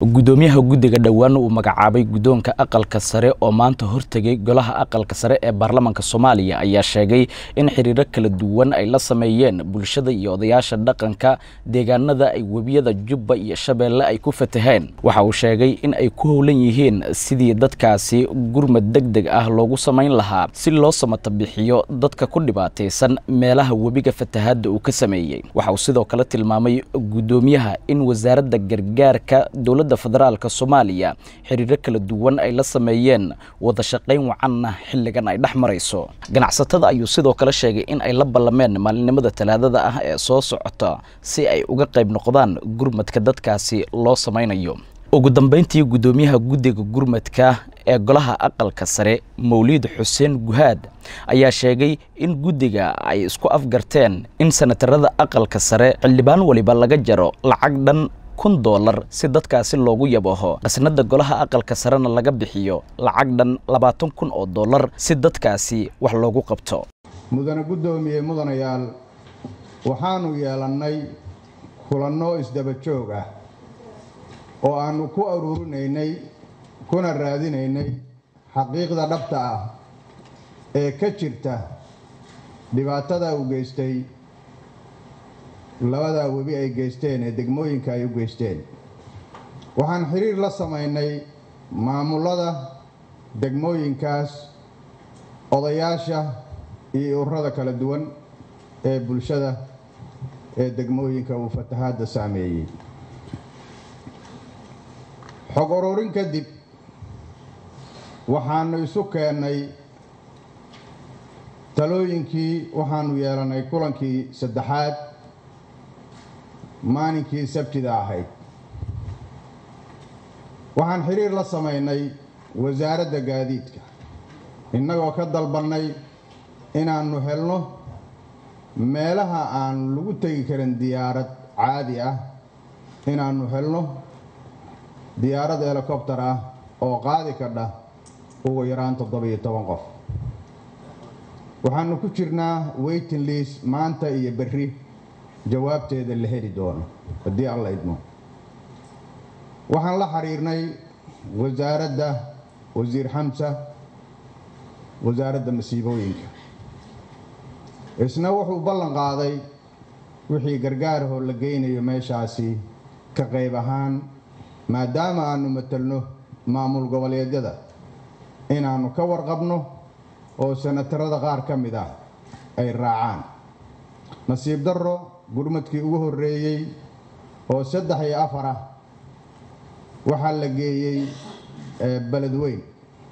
gudoomiyaha guddiga dhowaan uu magacaabay guddoonka aqalka sare oo maanta hortegay golaha aqalka sare ee baarlamaanka soomaaliya ayaa sheegay in xiriiro kala duwan ay la sameeyeen bulshada iyo odayaasha dhaqanka deegaanada ay webiyada jubba iyo shabeelle ay ku fataheen waxa uu sheegay in ay ku howlan yihiin sidii dadkaasi gurmad deg deg ah loogu samayn lahaa si loo samata bixiyo dadka ku dhibaataysan meelaha webiga fatahaadda uu ka sameeyey waxa uu sidoo kale tilmaamay guddoomiyaha in wasaaradda gargaarka dowladda federaalka soomaaliya xiriiro kala duwan ay la sameeyeen wada shaqayn wacanna xilligan ay dhex marayso ganacsatada ayuu sidoo kale sheegay in ay la ballameen maalinimada talaadada ah ee soo socota si ay uga qayb noqdaan gurmadka dadkaasi loo samaynayo ugu dambeyntii guddoomiyaha guddiga gurmadka ee golaha aqalka sare mawliid xuseen guhaad ayaa sheegay in guddiga ay isku afgarteen in sanatarada aqalka sare xildhibaan waliba laga jaro lacag dhan kun doolar si dadkaasi loogu yabaho qasnada golaha aqalka sarena laga bixiyo lacag dhan labaatan kun oo dollar si dadkaasi wax loogu qabto mudane guddoomiye mudanayaal waxaanu yeelannay kulanno isdaba joog ah oo aannu ku aruurinaynay kuna raadinaynay xaqiiqda dhabta ah ee ka jirta dhibaatada uu geystay labadaa webi ay geysteen ee degmooyinka ay u geysteen waxaan xiriir la samaynay maamullada degmooyinkaas odayaasha iyo ururada kala duwan ee bulshada ee degmooyinka uu fatahaadda saameeyey xog ururin kadib waxaannu isu keennay talooyinkii waxaannu yeelannay kulankii saddexaad maalinkii sabtida ahayd waxaan xiriir la samaynay wasaaradda gaadiidka innagoo ka dalbannay inaannu helno meelaha aan lagu tegi karin diyaarad caadi ah inaannu helno diyaarad helikobtar ah oo qaadi kadha ugu yaraan toddobiyo toban qof waxaannu ku jirnaa weyting liis maanta iyo berri jawaabteeda la heli doono haddii alla idmo waxaan la xiriirnay wasaaradda wasiir xamsa wasaaradda masiibooyinka isna wuxuu ballan qaaday wixii gargaarahoo la geynayo meeshaasi ka qayb ahaan maadaama aannu matelno maamul goboleedyada inaannu ka warqabno oo sanatarada qaar ka mid ah ay raacaan nasiib darro gurmadkii ugu horreeyey oo saddex iyo afar ah waxaa la geeyey beled weyn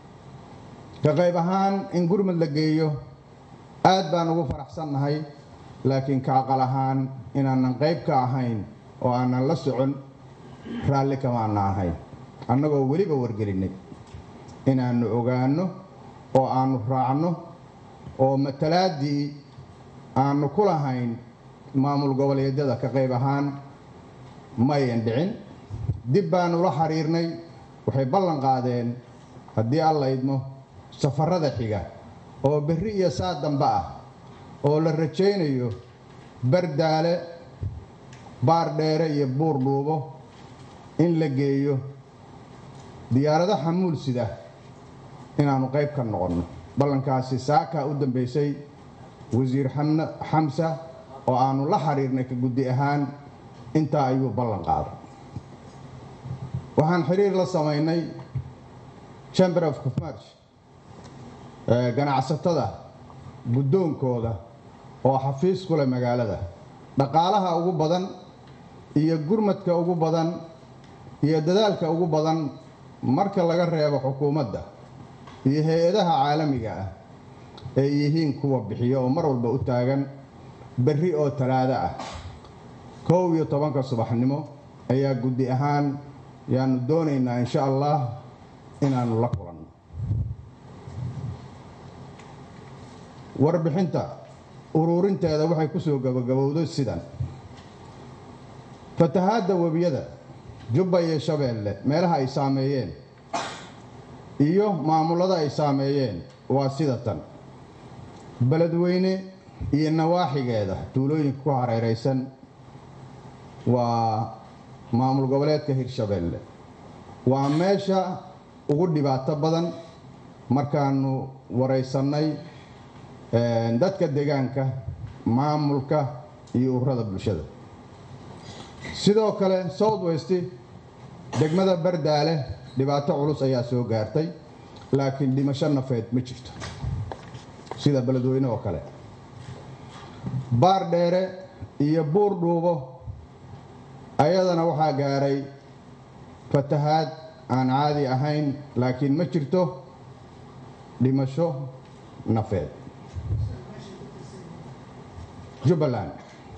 ka qayb ahaan in gurmad la geeyo aad baan ugu faraxsannahay laakiin ka aqal ahaan inaanan qayb ka ahayn oo aanan la socon raalli kamaana ahayn annagoo weliba wargelinnay inaannu ogaanno oo aannu raacno oo matalaaddii aannu ku lahayn maamul goboleedyada ka qayb ahaan mayan dhicin dib baannu la xiriirnay waxay ballan qaadeen haddii alla idmo safarrada xiga oo berri iyo saa dambe ah oo la rajaynayo bardaale baardheere iyo buur dhuubo in la geeyo diyaarado xamuul sida inaannu qayb ka noqonno ballankaasi saakaa u dambaysay wasiir xamsa oo aannu la xiriirnay ka guddi ahaan intaa ayuu ballan qaaday waxaan xiriir la samaynay chamber of commerce ganacsatada guddoonkooda oo xafiis ku leh magaalada dhaqaalaha ugu badan iyo gurmadka ugu badan iyo dadaalka ugu badan marka laga reebo xukuumadda iyo hay-adaha caalamiga ah ay yihiin kuwa bixiyo oo mar walba u taagan berri oo talaado ah kow iyo tobanka subaxnimo ayaa guddi ahaan yaannu doonaynaa insha allah inaannu la kulanno warbixinta uruurinteeda waxay ku soo gabagabowday sidan fatahaadda webiyada jubba iyo shabeelle meelaha ay saameeyeen iyo maamullada ay saameeyeen waa sida tan beledweyne iyo nawaaxigeeda tuulooyinka ku hareeraysan waa maamul goboleedka hirshabeelle waa meesha ugu dhibaato badan markaanu waraysannay dadka deegaanka maamulka iyo ururada bulshada sidoo kale south west degmada bardaale dhibaato culus ayaa soo gaartay laakiin dhimasho nafeed ma jirto sida beledweyne oo kale baar dheere iyo buur dhuubo ayadana waxaa gaaray fatahaad aan caadi ahayn laakiin ma jirto dhimasho nafeed jubbaland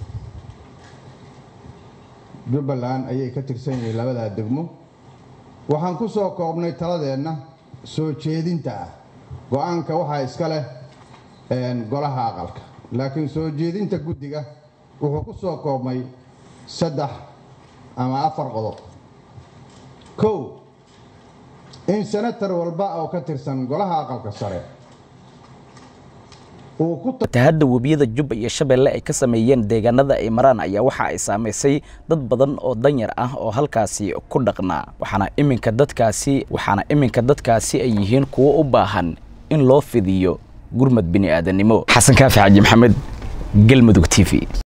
jubbaland ayay ka tirsan yihiin labadaa degmo waxaan ku soo koobnay taladeenna soo jeedinta ah go-aanka waxaa iska leh golaha aqalka laakiin soo jeedinta guddiga wuxuu ku soo koobmay saddex ama afar qodob kow in senatar walba oo ka tirsan golaha aqalka sare fatahadda webiyada jubba iyo shabeelle ay ka sameeyeen deegaanada ay maraan ayaa waxa ay saamaysay dad badan oo danyar ah oo halkaasi ku dhaqnaa waxaana iminka dadkaasi waxaana iminka dadkaasi ay yihiin kuwo u baahan in loo fidiyo gurmad bini aadannimo xasan kaafi xaji maxamed galmudug t v